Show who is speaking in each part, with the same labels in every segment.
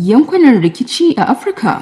Speaker 1: yankunan rikici a Afirka.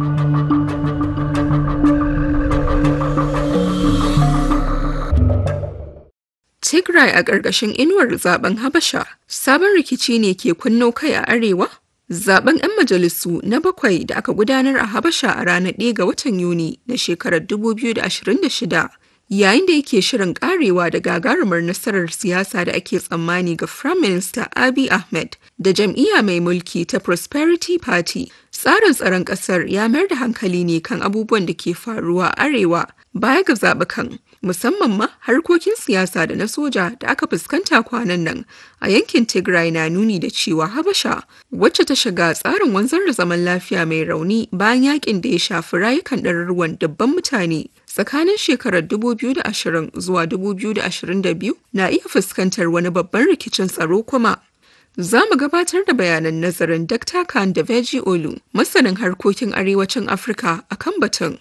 Speaker 2: Tigray a ƙarƙashin inuwar zaben Habasha, sabon rikici ne ke kunno kai a arewa? Zaben 'yan majalisu na bakwai da aka gudanar a Habasha a ranar 1 ga watan Yuni na shekarar 2026 yayin da yake shirin karewa da gagarumar nasarar siyasa da ake tsammani ga Prime Minister Abiy Ahmed da jam'iyya mai mulki ta Prosperity Party. Tsarin tsaron ƙasar ya mayar da hankali ne kan abubuwan da ke faruwa a arewa baya ga zaɓukan. musamman ma harkokin siyasa da na soja da aka fuskanta kwanan nan a yankin Tigray na nuni da cewa Habasha wacce ta shiga tsarin wanzar da zaman lafiya mai rauni bayan yakin da ya shafi rayukan ɗaruruwan dabban mutane tsakanin shekarar 2020 zuwa 2022 na iya fuskantar wani babban rikicin tsaro kuma. Za mu gabatar da bayanan nazarin Dr. Khan da Veji Olu, masanin harkokin arewacin Afirka a kan batun.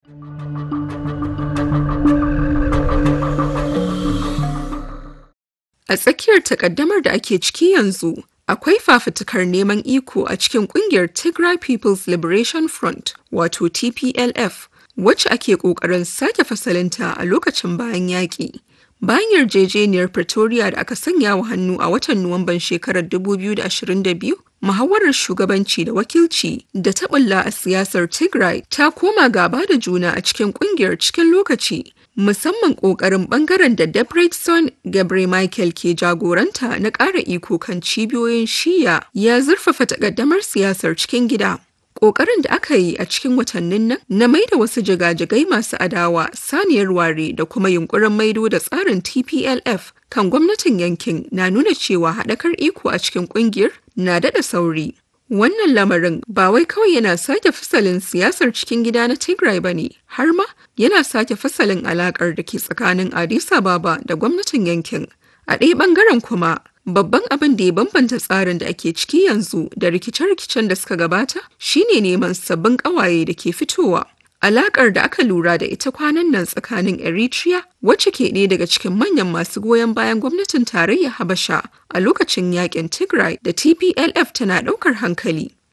Speaker 2: A tsakiyar takaddamar da ake ciki yanzu, akwai fafutukar neman iko a cikin kungiyar Tigray People's Liberation Front, wato TPLF, wacce ake ƙoƙarin sake fasalinta a lokacin bayan yaƙi. Bayan yarjejeniyar Pretoria da aka sanya wa hannu a watan Nuwamban shekarar 2022, muhawarar shugabanci da wakilci da ta bulla a siyasar Tigray ta koma gaba da juna a cikin kungiyar cikin lokaci. musamman ƙoƙarin ɓangaren da Debretson Gabriel Michael ke jagoranta na ƙara iko kan cibiyoyin shiya ya zurfafa takaddamar siyasar cikin gida. Ƙoƙarin da aka yi a cikin watannin nan na maida wasu jigajigai masu adawa saniyar ware da kuma yunkurin maido da tsarin TPLF kan gwamnatin yankin na nuna cewa haɗakar iko a cikin ƙungiyar na daɗa sauri. Wannan lamarin ba wai kawai yana sake fasalin siyasar cikin gida na Tigray ba ne, har ma yana sake fasalin alakar da ke tsakanin Addis Ababa da gwamnatin yankin. A ɗaya ɓangaren kuma, babban abin da ya bambanta tsarin da ake ciki yanzu da rikice-rikicen da suka gabata shine neman sabbin ƙawaye da ke fitowa. Alakar da aka lura da ita kwanan nan tsakanin Eritrea wacce ke ɗaya daga cikin manyan masu goyon bayan gwamnatin tarayyar Habasha a lokacin yakin Tigray da TPLF tana ɗaukar hankali.